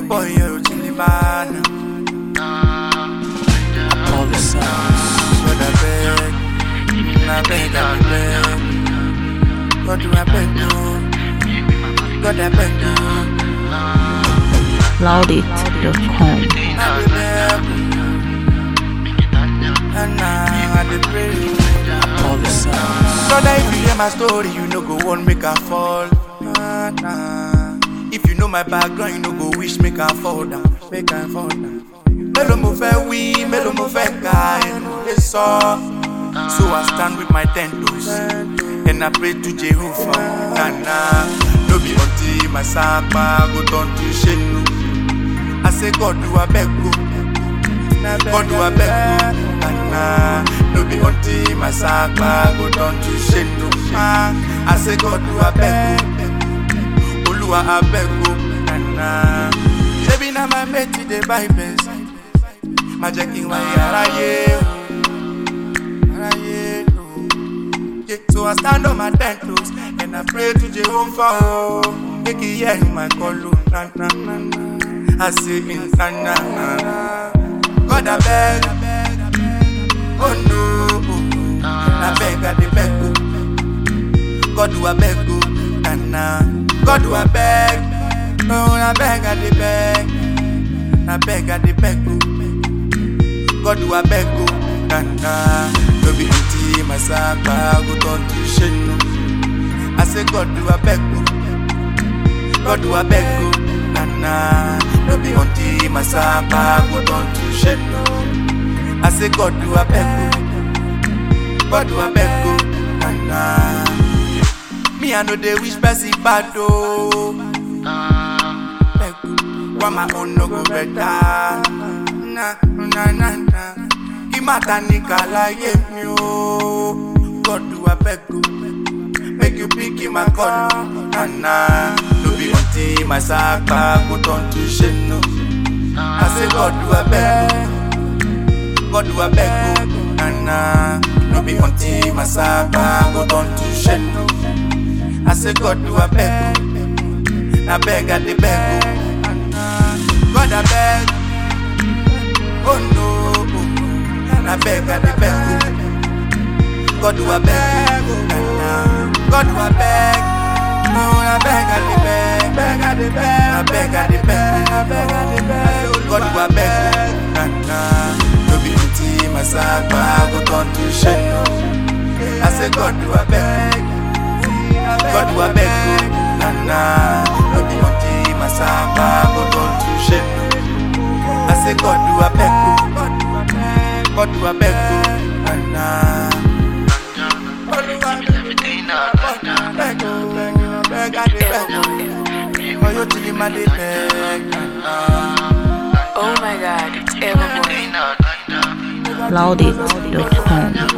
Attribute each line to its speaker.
Speaker 1: boy, you're chilly man.
Speaker 2: All the sounds.
Speaker 1: God, I beg, I beg, I beg. God, do I beg you? God, I beg you.
Speaker 2: Loudit.com.
Speaker 1: I dey beg and now I dey pray.
Speaker 2: All the sounds.
Speaker 1: Brother, if you hear my story, you no go want make I fall. Nah, nah. If you know my background, you no go wish make I fall down, make I fall down. Mélòó mo fẹ́ wí, mélòó mo fẹ́ ka ẹnu lè sọ. So I stand with my ten toes and I pray to Jehovah. Nah, nah. No be until my sapa go turn to shenu. I say God do I beg go. God do I beg go. Nah, nah. No be until my sapa go turn to shenu. Ah, I say God do I beg go. Olúwa I beg go. Nah, nah. Ṣebí na my mate dey buy Benz. Má jẹ́ kí n wáyé aráyé o. Aráyé o. Yeah, so I stand on my ten toes and I pray to Jehovah. Oh, make he hear my call. Oh, na, na, na, na. I say, in, na, na, na. God, I beg. Oh no, I beg, I dey beg. Oh. God, do I beg? Oh, na, na. God, do I beg? Oh, I beg, I dey beg. I beg, I dey beg. Oh. God do I beg go na na No be empty my sapa go turn to shenu I say God do I beg go God do I beg go na na No be empty my sapa go turn to shenu I say God do I beg go God do I beg go na na Me I know they wish person bad oh Beg go Why my own no go better na na na na Imata ni kalaye mi o God do abeg o Make you pick in my call na na No be until my sapa go turn to shenu I say God do abeg God do abeg o na na No be until my sapa go turn to shenu I say God do abeg o Na beg I dey beg o God abeg Oh no, I beg, I dey beg. oh. God do I beg, oh, na, na. God do I beg. Oh, I beg, I dey beg, beg, I dey beg. I beg, I dey beg, I beg, I dey beg. God do I beg, na na. No be until my sapa go turn to shame. I say God do I beg. God do I beg, oh, na na. No be until my sapa go turn to shame. I say God do I beg you, God do I beg you, na na. God do I beg you, beg you, beg I dey beg you. For you till him I dey beg, na na.
Speaker 3: Oh my god, it's Everboy.
Speaker 2: Loudit.com.